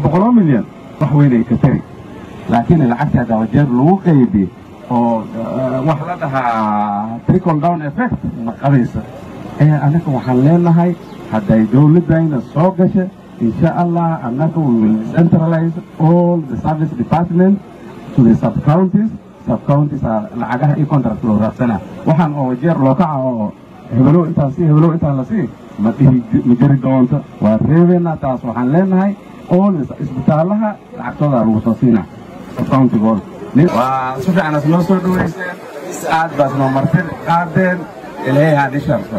boqoloo milyan wax weyn ay ka tari laakiin lacagta haddaa jeer lagu qaybi oo wax la dhahaa trickle down effect ma qabaysa ee annaga waxaan leenahay hadday dowladdayna soo gasha insha allah annaga we will centralize all the service department to the sub counties sub counties lacagaha iyo contract loo raadsana waxaan oo jeer loo kaca oo hebelow intaan sii hebelow intaan la sii ma dhihi ma jiri doonto waa reebeena taas waxaan leenahay all isbitaalaha lacagtooda lagu soo siina sub countigooda waa si fiican as noo soo dhaweyseen aad baas noo marti qaadeen ilaahay ha dhisharto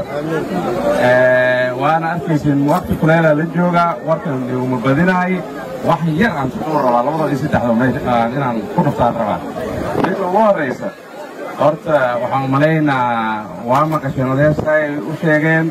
waana arkaysin waqti kuleela la joogaa warkan uma badinaay wax yar aan suxuu rabaa labada iyo saddexda meesha inaan ku dhuftaan rabaa midda ugu horraysa horta waxaan umalaynaa waa maqasheen odeysay u sheegeen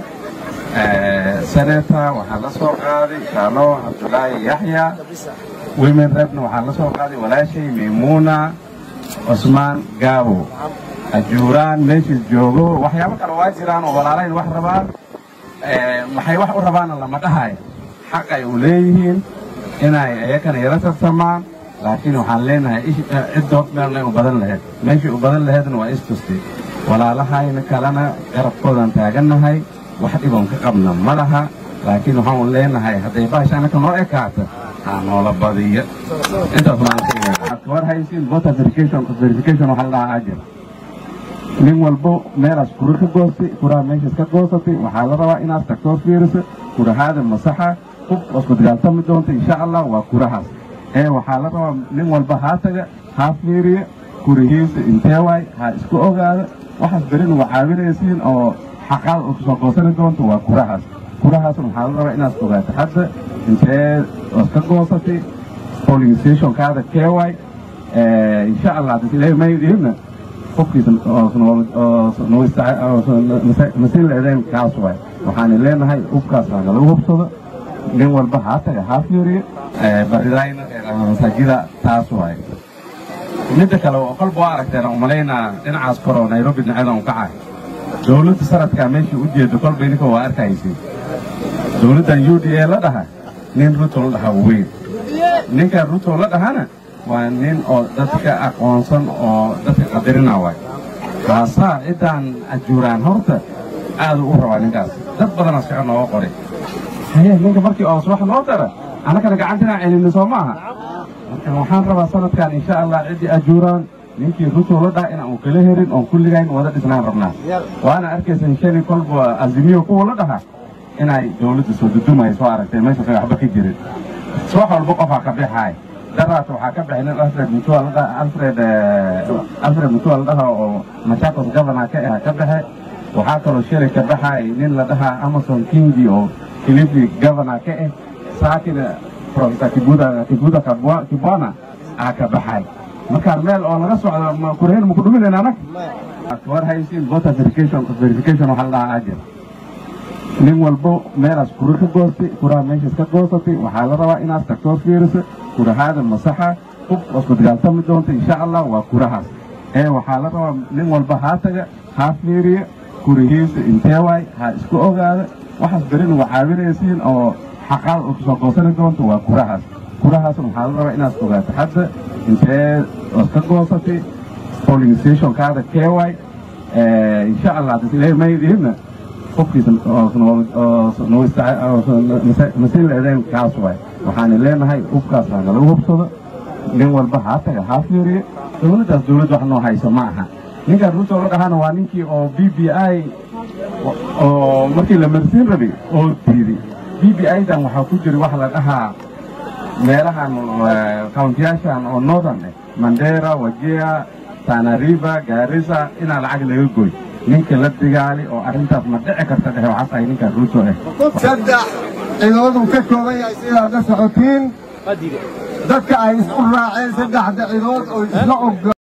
senata waxaa la soo qaaday shaalo cabdulaahi yaxya women rebna waxaa la soo qaaday walaashay maymuuna cusmaan gaabo ajuuraan meeshiis joogo waxyaabo kale waa jiraan oo walaalayn wax rabaan maxay wax u rabaana lama dhahay xaq ay u leeyihiin inay iyakana yala tartamaan laakiin waxaan leenahay ciddood meelnay u badan lahayd meeshii u badan lahaydna waa istustay walaalahayna kalena garabkoodan taagannahay wax dhiboon ka qabna ma laha laakiin waxaan leenahay hadday baasha annaka noo ekaata ha noola badiyo intaas maanka war haysiin voter verification verification waxaa la dhahaa ajir nin walbo meelaas kura ka goostay kuraha meeshaas ka goosatay waxaa la rabaa inaad tagtoo fiiriso kurahaada masaxa hub wasku dagaaltami doonta insha allah waa kurahaas ee waxaa la rabaa nin walba haa taga haa fiiriya kurihiisa intee waay ha isku ogaada waxaas berin waa caawinaysiin oo xaqaada oo kusoo goosani doonta waa kurahaas kurahaasna waxaa la rabaa inaad ogaato hadda intee ood ka goosatay polling stationkaada kee waay insha allah ilaahay maydihinna qofkiisa masiin leedeen kaas waay waxaan leenahay hubkaas laga hubsado nin walba haa taga haa fiiriyo baridayna masaajida taas waay midda kale oo kolba waa aragteen aan umalaynaa dhinacaas kore oo nairobi dhinaceeda un kacay dowladda sanadkaa meeshii u jeedo kolba idinka waa arkaysiin dowladdan u d a la dhaha nin ruto la dhaha weyn ninkan ruto la dhahana waa nin oo dadka aqoonsan oo dadka qadarina waay kaasaa ciddaan ajuuraan horta aadu u rabaa ninkaas dad badanaa shaqa nooga qoray haye ninka markii oos wax noo dara annagana gacantinaan celini soo maaha marka waxaan rabaa sanadkan insha allah ciddii ajuuraan ninkii ruto la dhaha inaan kala herin oon kulligayn wada dhisnaan rabnaa waana arkaysan shali kolba azimiyo kuwa la dhaha inay dowladda soo dudumaya soo aragtay meesha waxba ka jirin wax walba qofaa ka bixaay daraas waxaa ka baxay nin alfred mutua alfred alfred mutua la dhaha oo machakos governor ka ah ka baxe waxaa kaloo shalay ka baxay nin la dhahaa amazon kingi oo kilifi governor ka ah saakina professor kibuda kibuda kibwana aa ka baxay markaan meel oo laga socdo ma kureen ma ku dhuminayna anag war haysiin voter verification verification waxaa la dhahaa ajir nin walbo meelaas kura ka goostay kuraha meeshaas ka goosatay waxaa la rabaa inaad tagtoo fiiriso kurahaada masaxa hub wasku dagaaltami doonta insha allah waa kurahaas ee waxaa la rabaa nin walba haa taga haa fiiriya kurihiisa intee waay ha isku ogaada waxaas berin waa caawinaysiin oo xaqaada oo kusoo goosani doonta waa kurahaas kurahaasna waxaa la rabaa inaad ogaato hadda intee ood ka goosatay polling stationkaada kee waay insha allah ilaahay maydihinna qofkiisa masiin leedeen kaas waay waxaan leenahay hubkaas laga hubsado nin walba haa taga haa fiiriyo dowladdaas dowladd wax noo hayso ma aha ninkaan ruto la dhahana waa ninkii oo b b i oo markii la marsiin rabay oo diiday b b i-dan waxaa ku jira wax la dhahaa meelahan kauntiyaashan oo northern eh mandera wajia tanariba gaarisa inaa lacag laga goy ninka la digaali oo arrintaas ma dhici karta dhehe waxaa tahay ninka ruuto ah saddex ciidamadu ka kooban yahay sidaad la socotiin dadka ay isku raaceen saddexda ciidood oo isla og